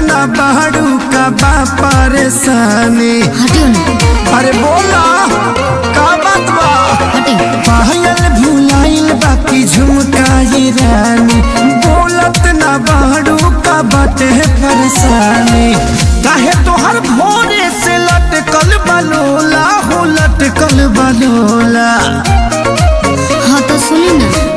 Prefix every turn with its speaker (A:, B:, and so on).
A: ना बाड़ू का बा परेशानी
B: हटियो ना
A: अरे बोला का बात बा
B: हटियो
A: पायल भुलाइल बाकी झुमकाई रानी बोलत ना बाड़ू का बाटे परेशानी काहे तोहर भोरे से लटकल बलोला हो लटकल बलोला
B: हाँ तो सुनी ना